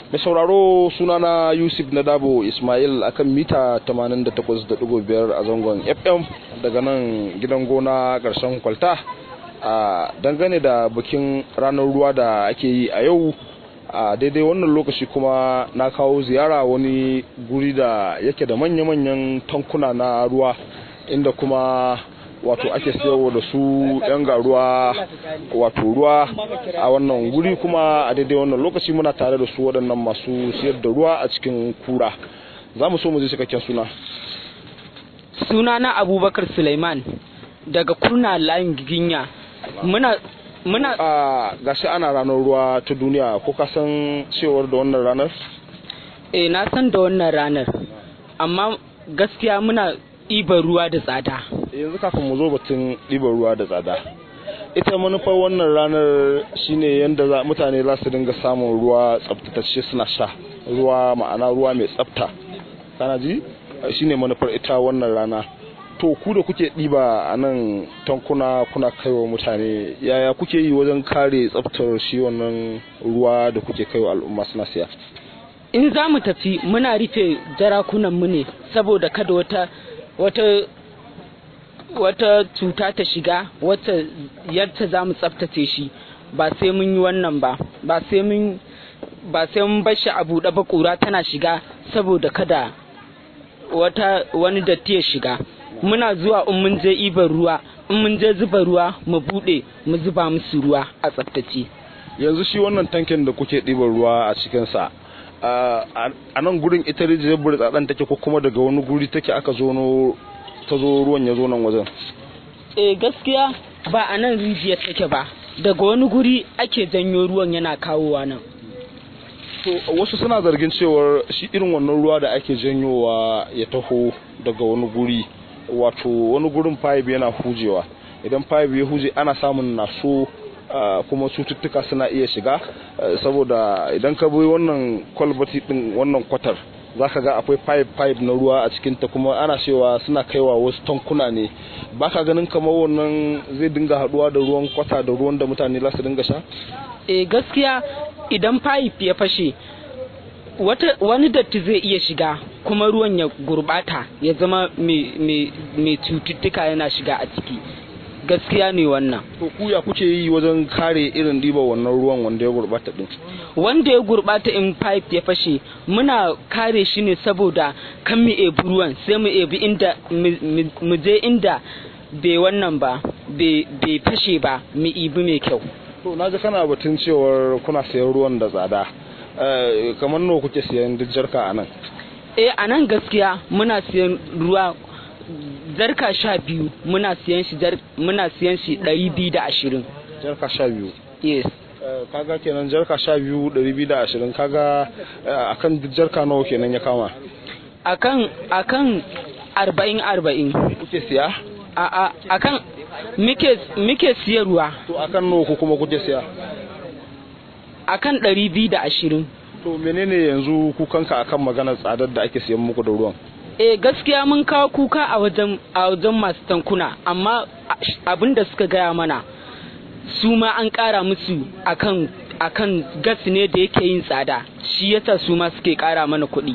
mai sauraro sunana yusuf nadabo ismail akan mita 88.5 a zangon fm daga nan gidan gona ƙarshen kwalta a dangane da bikin ranar ruwa da ake yi a yau a daidai wannan lokaci kuma na kawo ziyara wani guri da yake da manya-manyan tankuna na ruwa inda kuma wato ake sayarwa da su yan garuwa wato ruwa a wannan guri kuma a daidai wannan lokaci muna tare da su waɗannan masu siyar da ruwa a cikin kura za mu so mu ji cikakken suna suna na abubakar suleiman daga kurna layin giginya muna muna a gashi ana ranar ruwa ta duniya ko ka san cewar da wannan ranar eh na san da wannan ranar amma gaskiya muna ɗiban ruwa da tsada yanzu kafin mu zo batun ɗiban ruwa da tsada ita manufar wannan ranar shine yadda mutane za su dinga samun ruwa tsabtatacce suna sha ruwa ma'ana ruwa mai tsabta kana ji shine manufar ita wannan rana to ku da kuke ɗiba a nan tankuna kuna kaiwa mutane yaya kuke yi wajen kare tsabtar shi wannan ruwa da kuke kaiwa al'umma suna siya in za mu tafi muna rufe jarakunan mu ne saboda kada wata wata wata cuta ta shiga wata yadda za mu tsaftace shi ba sai mun yi wannan ba ba sai mun ba sai mun bar shi a buɗe ba ƙura tana shiga saboda kada wata wani datti ya shiga muna zuwa in mun je ibar ruwa in mun je zuba ruwa mu buɗe mu zuba musu ruwa a tsaftace yanzu shi wannan tankin da kuke ɗiban ruwa a cikinsa a nan gurin ita rijiyar burtsatsen take ko kuma daga wani guri take aka zo ta zo ruwan ya zo nan wajen eh gaskiya ba a nan rijiyar take ba daga wani guri ake janyo ruwan yana kawowa nan to wasu suna zargin cewar shi irin wannan ruwa da ake janyowa ya taho daga wani guri wato wani gurin pipe yana hujewa idan pipe ya huje ana samun naso kuma cututtuka suna iya shiga saboda idan ka bi wannan kwalbati din wannan kwatar za ka ga akwai pipe pipe na ruwa a cikinta kuma ana cewa suna kaiwa wasu tankuna ne ba ka ganin kamar wannan zai dinga haduwa da ruwan kwata da ruwan da mutane za su dinga sha eh gaskiya idan pipe ya fashe wata wani datti zai iya shiga kuma ruwan ya gurbata ya zama mai cututtuka yana shiga a ciki gaskiya ne wannan to ku ya kuke yi wajen kare irin diba wannan ruwan wanda ya gurbata din wanda ya gurbata in pipe ya fashe muna kare shi ne saboda kan mu ebi ruwan sai mu ebi inda mu je inda bai wannan ba bai fashe ba mu ibi mai kyau to na ji kana batun cewar kuna sayan ruwan da tsada kamar nawa kuke siyan duk jarka a nan eh a nan gaskiya muna siyan ruwa jarka sha biyu muna siyan shi muna siyan shi ɗari biyu da ashirin jarka sha biyu yes kaga kenan jarka sha biyu ɗari biyu da ashirin kaga akan duk jarka nawa kenan ya kama akan akan arba'in arba'in kuke siya a a akan muke muke siyarwa to akan nawa ku kuma kuke siya akan ɗari biyu da ashirin to menene yanzu kukanka akan maganar tsadar da ake siyan muku da ruwan eh gaskiya mun kawo kuka a wajen a wajen masu tankuna amma abin da suka gaya mana su ma an ƙara musu akan akan gas ne da yake yin tsada shi yasa su ma suke ƙara mana kuɗi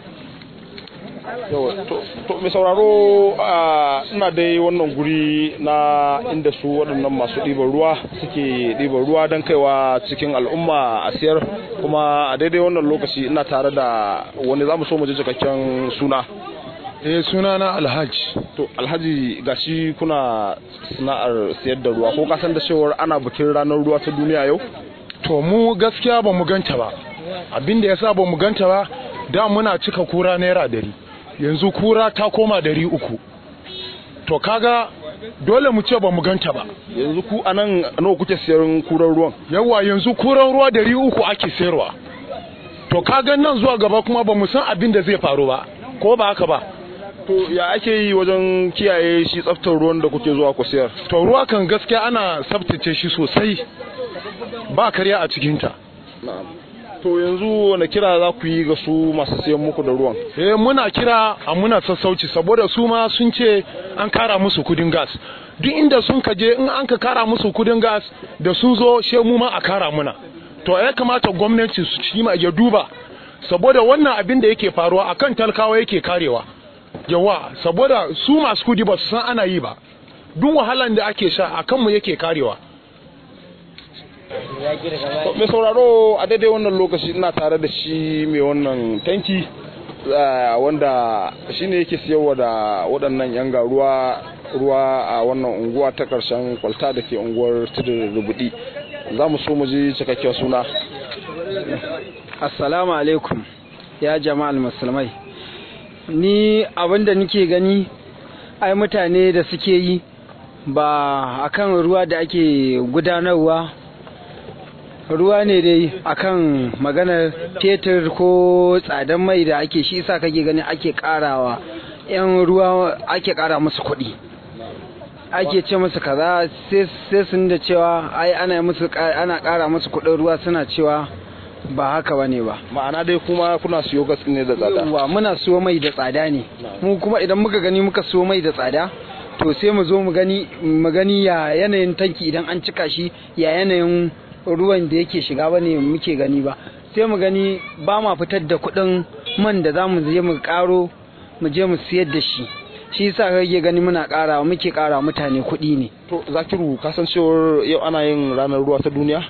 to mai sauraro ina dai wannan guri na inda su waɗannan masu ɗiban ruwa suke ɗiban ruwa don kaiwa cikin al'umma a siyar kuma a daidai wannan lokaci ina tare da wani za mu so mu ji cikakken suna eh suna na alhaji to alhaji gashi kuna sana'ar siyar da ruwa ko kasan da cewar ana bikin ranar ruwa ta duniya yau to mu gaskiya ba mu ganta ba abinda yasa ba mu ganta ba da muna cika kura naira dari yanzu kura ta koma dari uku to kaga dole mu ce ba mu ganta ba yanzu ku anan nawa kuke siyan kuran ruwan yawa yanzu kuran ruwa dari uku ake sayarwa to kaga nan zuwa gaba kuma ba mu san abin da zai faru ba ko ba haka ba to ya ake yi wajen kiyaye shi tsaftar ruwan da kuke zuwa ku siyar to ruwa kan gaskiya ana tsaftace shi sosai ba karya a cikinta to yanzu wani kira za ku yi ga su masu siyan muku da ruwan eh muna kira a muna sassauci saboda su ma sun ce an kara musu kudin gas duk inda sun kaje in an ka kara musu kudin gas da sun zo she mu ma a kara muna to ya kamata gwamnati su ci ma ya duba saboda wannan abin da yake faruwa akan talkawa yake karewa yawa saboda su masu kudi ba su san ana yi ba duk wahalan da ake sha akan mu yake karewa mai sauraro a daidai wannan lokaci ina tare da shi mai wannan tanki wanda shi ne yake siyarwa da waɗannan yan ruwa ruwa a wannan unguwa ta ƙarshen kwalta da ke unguwar tudun rubudi za mu so mu ji cikakken suna assalamu alaikum ya jama'al musulmai ni abinda nike gani ai mutane da suke yi ba akan ruwa da ake gudanarwa ruwa ne dai akan maganar fetur ko tsadan mai da ake shi isa kake gani ake karawa yan ruwa ake kara musu kuɗi ake ce musu kaza sai sun da cewa ai ana musu ana kara musu kuɗin ruwa suna cewa ba haka bane ba ma'ana dai kuma kuna siyo gas ne da tsada wa muna siyo mai da tsada ne mu kuma idan muka gani muka siyo mai da tsada to sai mu zo mu gani mu gani ya yanayin tanki idan an cika shi ya yanayin ruwan da yake shiga bane muke gani ba sai mu gani ba ma fitar da kuɗin man da za mu je mu karo mu je mu siyar da shi shi yasa kake gani muna ƙara muke ƙara mutane kuɗi ne to zakiru kasancewar yau ana yin ranar ruwa ta duniya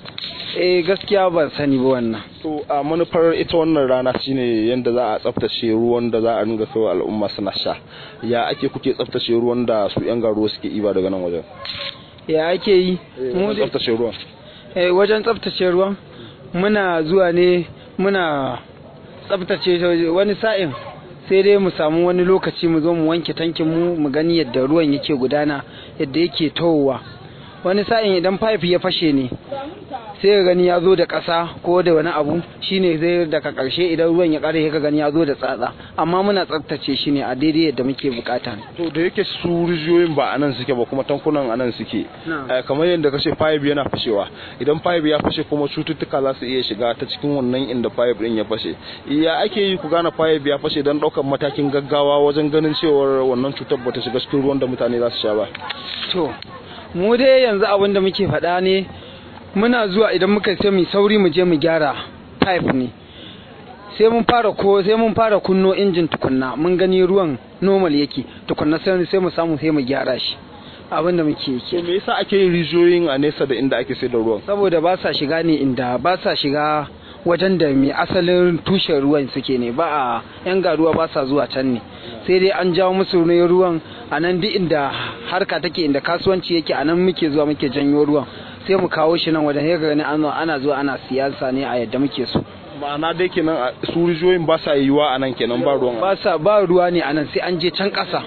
eh gaskiya ban sani ba wannan to a manufar ita wannan rana shine yadda za a tsaftace ruwan da za a ringa kai al'umma suna sha ya ake kuke tsaftace ruwan da su yan garo suke iba daga nan wajen ya ake yi mu tsaftace ruwan eh wajen tsaftace ruwan muna zuwa ne muna tsaftace wani sa'in sai dai mu samu wani lokaci mu zo mu wanke tankin mu mu gani yadda ruwan yake gudana yadda yake towowa wani sa'in idan pipe ya fashe ne sai ka gani ya zo da ƙasa ko da wani abu shine zai daga ƙarshe idan ruwan ya ƙare ka gani ya zo da tsatsa amma muna tsaftace shi ne a daidai yadda muke bukata to da yake su rijiyoyin ba anan suke ba kuma tankunan anan suke kamar yadda kace pipe yana fashewa idan pipe ya fashe kuma cututtuka za su iya shiga ta cikin wannan inda pipe din ya fashe ya ake yi ku gane pipe ya fashe don ɗaukar matakin gaggawa wajen ganin cewar wannan cutar bata shiga cikin ruwan da mutane za su sha ba to mu dai yanzu abin da muke faɗa ne muna zuwa idan muka sai mu sauri mu je mu gyara pipe ne sai mun fara ko sai mun fara kunno injin tukunna mun gani ruwan normal yake tukunna sai sai mu samu sai mu gyara shi abin da muke yi to me yasa ake yin rijiyoyin a nesa da inda ake sai da ruwan saboda ba sa shiga ne inda ba sa shiga wajen da mai asalin tushen ruwan suke ne ba a yan garuwa ba sa zuwa can ne sai dai an jawo musu ne ruwan a nan duk inda harka take inda kasuwanci yake a nan muke zuwa muke janyo ruwan sai mu kawo shi nan wajen sai gani ana zuwa ana siyasa ne a yadda muke so ma'ana dai kenan su rijiyoyin ba sa yiwuwa a nan kenan ba ruwan ba sa ba ruwa ne a nan sai an je can ƙasa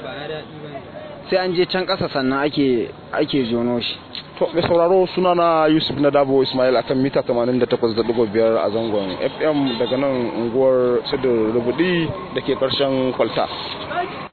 sai an je can ƙasa sannan ake ake jono shi to mai sauraro suna na yusuf na dabo ismail akan mita 88.5 a zangon fm daga nan unguwar sidin rubudi da ke karshen kwalta